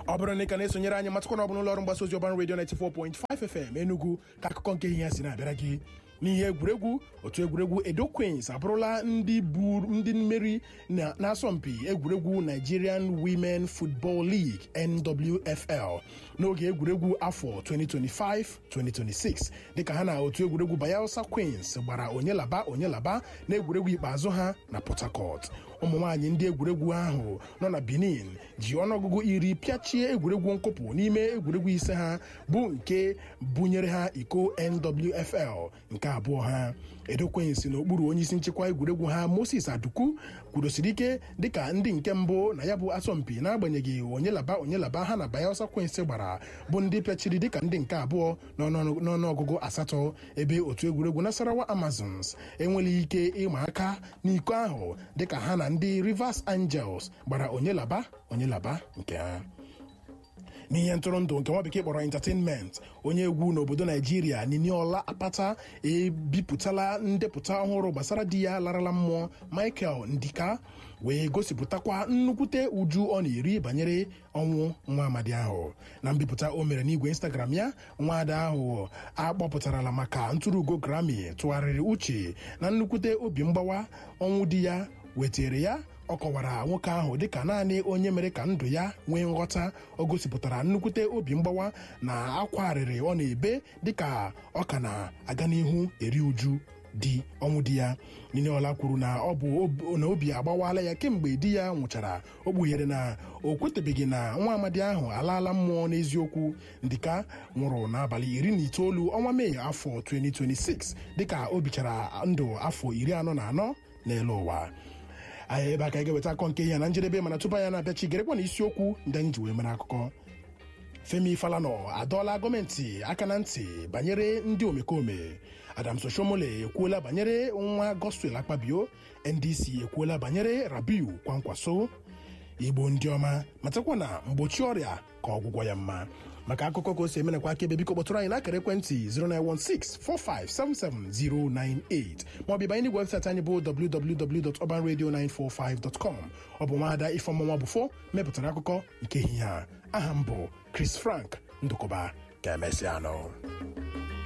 ọ bụrụ na ị ka na-esonyere anyị matakwa na ọ bụ n'ụlọ ọrụ mgbasa ozi ọban redio 94.5 FM Enugu ka akụkọ nke ihe ya si na-abịara gị n'ihe egwuregwu otu egwuregwu Edo Queens abụrụla ndị buru ndị mmeri na- n'asọmpi egwuregwu Nigerian Women Football League NWFL n'oge egwuregwu afọ 2025-2026 dịka ha na otu egwuregwu Bayelsa Queens gbara onye laba onye laba na egwuregwu ikpeazụ ha na Port Harcourt ụmụ nwaanyị ndị egwuregwu ahụ nọ na Benin ji ọnụọgụgụ iri pịachie egwuregwu nkụpụ n'ime egwuregwu ise ha bụ nke bunyere ha iko NWFL nke abụọ ha Edo Queens n'okpuru onyeisi nchịkwa egwuregwu ha Moses Aduku kwudosiri ike dịka ndị nke mbụ na ya bụ asọmpi n'agbanyeghị onye laba onye laba ha na Bayelsa Queens gbara bụ ndị pịachiri dịka ndị nke abụọ n'ọnụ- n'ọnụọgụgụ asatọ ebe otu egwuregwu Nasarawa Amazons enweghị ike ịma aka n'iko ahụ dịka ha na ndị Rivers Angels gbara onye laba onye laba nke ha n'ihe ntụrụndụ nke nwa bekee kpọrọ entertainment onye egwu n'obodo naijiria niniola apata ebipụtala ndepụta ọhụrụ gbasara di ya larala mmụọ michael ndika wee gosipụtakwa nnukwute uju ọ na-eri banyere ọnwụ nwa amadi ahụ na mbipụta o mere n'igwe instagram ya nwaada ahụ akpọpụtarala maka ntụrụugo grammy tụgharịrị uche na nnukwute obi mgbawa ọnwụ di ya wetere ya ọ kọwara nwoke ahụ dịka naanị onye mere ka ndụ ya nwee nghọta o gosipụtara nnukwute obi mgbawa na akwa arịrị ọ na-ebe dịka ọ ka na-aga n'ihu eri uju di ọnwụ di ya Niniola kwuru na ọ bụ ob- na obi agbawala ya kemgbe di ya nwụchara o kpughere na o kwetebeghị na nwa amadi ahụ alaala mmụọ n'eziokwu ndịka nwụrụ n'abalị iri na itoolu ọnwa mee afọ 2026 dịka o bichara ndụ afọ iri anọ na anọ n'elu ụwa anyị ebe a ka anyị ga-eweta akọ nke ihe na njedebe mana tupu anyị na-abịachi gerekwa na isiokwu ndị anyị ji wee mere akụkọ Femi Falana adọọla gọọmenti aka na ntị banyere ndị omekome Adams Oshomole ekwuola banyere nwa Godswill Akpabio NDC ekwuola banyere Rabiu Kwankwaso Igbo ndị ọma matakwa na mgbochi ọrịa ka ọgwụgwọ ya mma maka akụkọ ka o si emenekwa akaebe biko kpọtụrụ anyị n'akara ekwentị 09164577098 maọbụ ịbanye n'igwe webụsaịtị anyị bụ www.urbanradio945.com ọ bụ nwaada ifeọmụnwa bụfo mepụtara akụkọ nke ehihie a aha m bụ Chris Frank Ndụkọba ka emesịa anọ